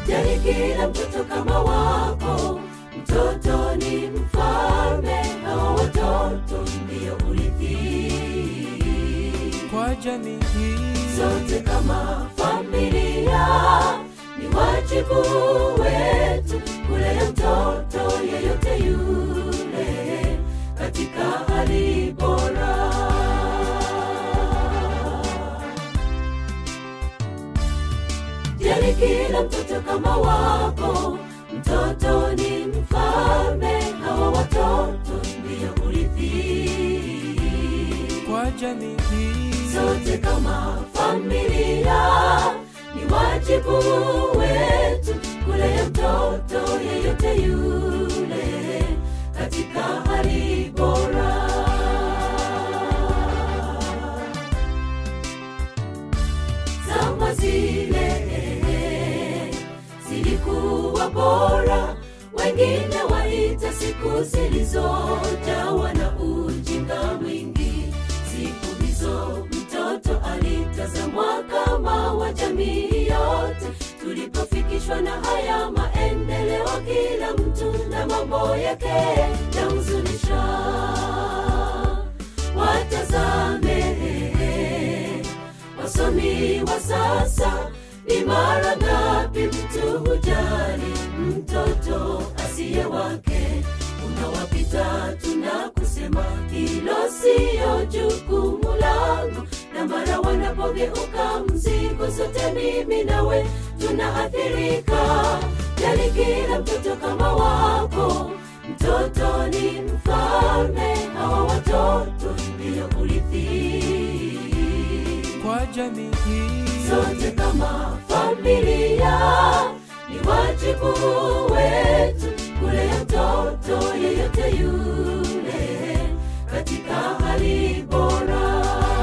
jali kila mtoto kama wako mtoto ni mfalme hawa watoto ndiyo urithi kwa jamii hii sote kama familia ni wajibu wetu kulea mtoto yeyote yule katika hali bora jali kila mtoto kama wako mtoto ni mfalme hawa watoto ndiyo urithi kwa jamii hii sote kama familia ni wajibu wetu kulea mtoto yeyote yule katika hali bora zama zile zilikuwa bora wengine waita siku zilizojawa na ujinga mwingi siku hizo mtoto alitazamwa kama wa jamii yote tulipofikishwa na haya maendeleo kila mtu na mambo yake yahuzunisha watazame wasomi wa sasa ni mara ngapi mtu hujali mtoto asiye wake unawapita tuna kusema hilo siyo jukumu langu na mara wanapogeuka mzigo zote mimi nawe tunaathirika jali kila mtoto kama wako mtoto ni mfalme hawa watoto ndiyo urithi kwa jamii hii sote kama familia ni wajibu wetu kulea mtoto yeyote yule katika hali bora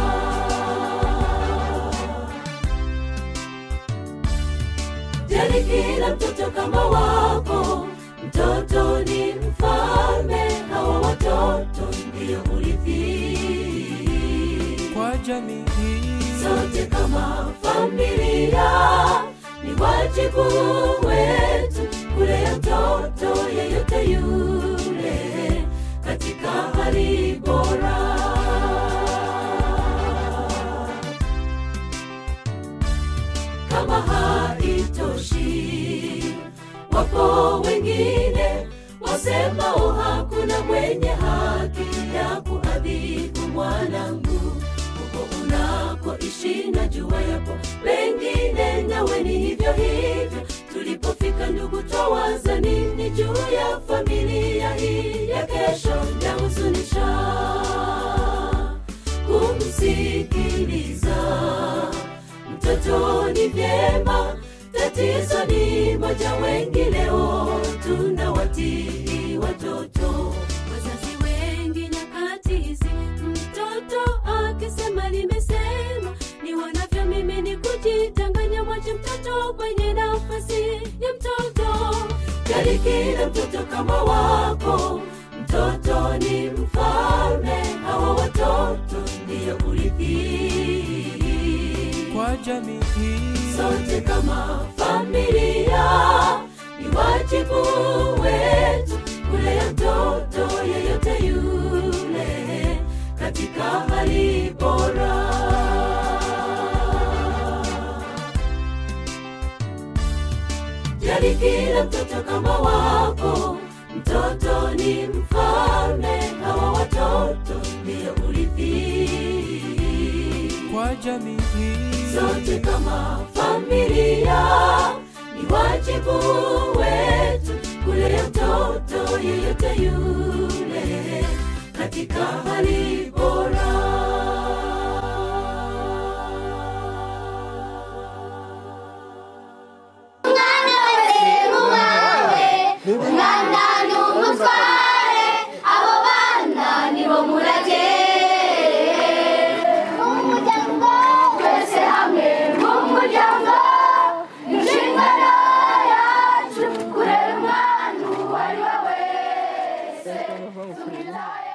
jali kila mtoto kama wako mtoto ni mfalme hawa watoto ndiyo urithi kwa jamii hii sote kama familia ni wajibu wetu kulea mtoto yeyote yule katika hali bora kama haitoshi wapo wengine wasemao hakuna mwenye haki ya kuadhibu mwanangu huko unakoishi na jua yapo pengine nawe ni hivyo hivyo tulipofika ndugu twawaza nini juu ya familia hii ya kesho yahuzunisha kumsikiliza mtoto ni vyema tatizo ni moja wengi leo tunawatii watoto wazazi wengi nyakati hizi mtoto akisema limesema ni wanavyo mimi ni kujitanganya mwache mtoto kwenye nafasi ya mtoto jali kila mtoto kama wako mtoto ni mfalme hawa watoto ndiyo urithi kwa jamii hii sote kama familia ni wajibu wetu kulea mtoto yeyote yule katika hali bora jali kila mtoto kama wako mtoto ni mfalme hawa watoto ndiyo urithi kwa jamii hii sote kama familia ni wajibu wetu kulea mtoto yeyote yule katika hali bora umwana wese mu wawe umwana ni umutware abo bana nibo murage umuryango twese hamwe mu muryango inshingano yacu kurera umwana uwo ari we wese tumwitaye